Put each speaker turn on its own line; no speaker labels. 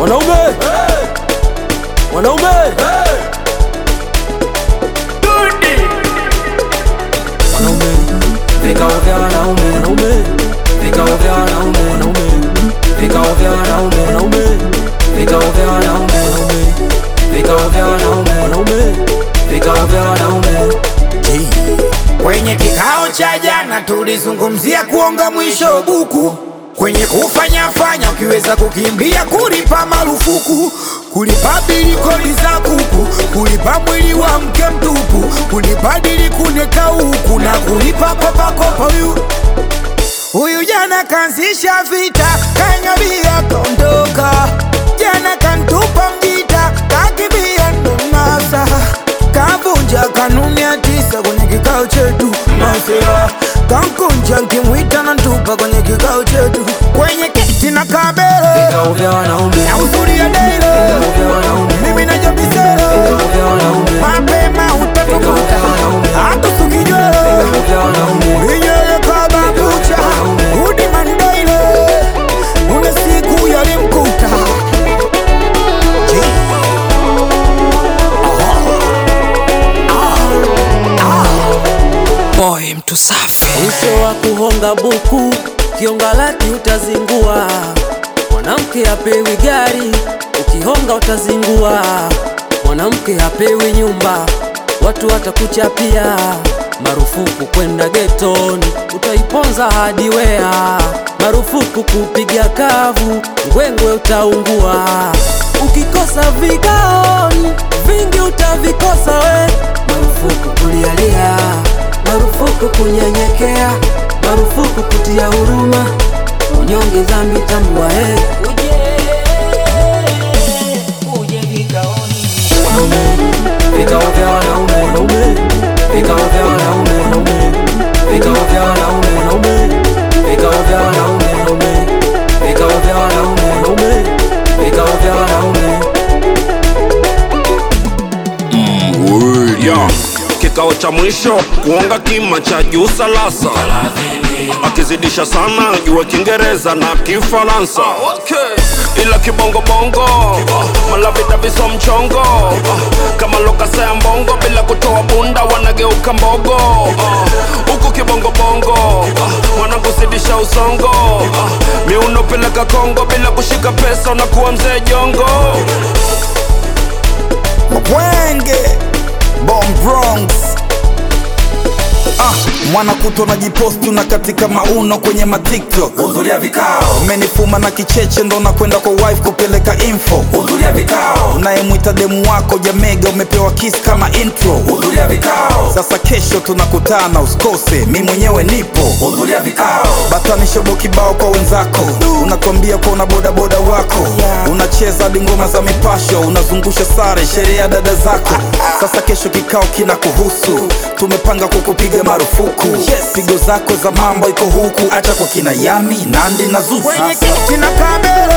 Wanaume wanaume wanaume vikao vya wanaume wanaume vikao vya wanaume wanaume vikao vya wanaume wanaume vikao vya wanaume wanaume vikao vya wanaume wanaume vikao vya wanaume
Kwenye kikao cha jana tulizungumzia kuonga mwisho buku, kwenye kufanya fanya, ukiweza kukimbia kulipa marufuku, kulipa bili kodi za kuku, kulipa mwili wa mke mtupu, kulipa dili kuneka huku na kulipa kopa kopa. Huyu huyu jana kaanzisha vita, kanyabia kaondoka, jana kantupa mjita, kakibia ndo nasa kavunja kanuni ya tisa kwenye kikao chetu masera kankunja nkimwita na ntupa kwenye kikao chetu kwenye kiti na kabele
vikao vya wanaume
na uzuri ya deile
vikao vya wanaume
mimi na jabisele
vikao vya wanaume
mapema utatukuta hatusukijwele
vikao vya wanaume
inyele kababucha udi mandaile une siku yalimkuta
Boy mtu safi
Mwisho wa kuhonga buku, kionga laki utazingua. Mwanamke hapewi gari, ukihonga utazingua. Mwanamke hapewi nyumba, watu watakuchapia. Marufuku kwenda getoni, utaiponza hadi wea. Marufuku kupiga kavu, ngwengwe utaungua. Ukikosa vigaoni, vingi utavikosa we. Marufuku kulialia marufuku kunyenyekea, marufuku kutia huruma, unyonge dhambi tambua. He, vikao vya wanaume wanaume, vikao vya wanaume wanaume, vikao vya wanaume wanaume, vikao vya wanaume wanaume, vikao vya wanaume wanaume, vikao vya wanaume
ya kikao cha mwisho kuonga kima cha juu salasa akizidisha sana jua kiingereza na kifaransa ila kibongobongo malavidaviso mchongo kama lokasa ya mbongo bila kutoa bunda wanageuka mbogo huku kibongobongo wanakuzidisha usongo miuno peleka kongo bila kushika pesa unakuwa mzee jongo
Mwenge Bomb Bronx Ah, mwana kuto na jiposti na katika mauno kwenye matiktok hudhuria vikao umenifuma na kicheche ndo nakwenda kwa wife kupeleka info hudhuria vikao unayemwita demu wako jamega umepewa kiss kama intro hudhuria vikao sasa kesho tunakutana usikose mi mwenyewe nipo hudhuria vikao batani shobo kibao kwa wenzako unatuambia kwa una bodaboda wako unacheza hadi ngoma za mipasho unazungusha sare sherehe ya dada zako sasa kesho kikao kina kuhusu tumepanga kukupiga marufuku pigo zako za mambo iko huku acha kwa kina yami nandi na zusa kwenye kiti na kamera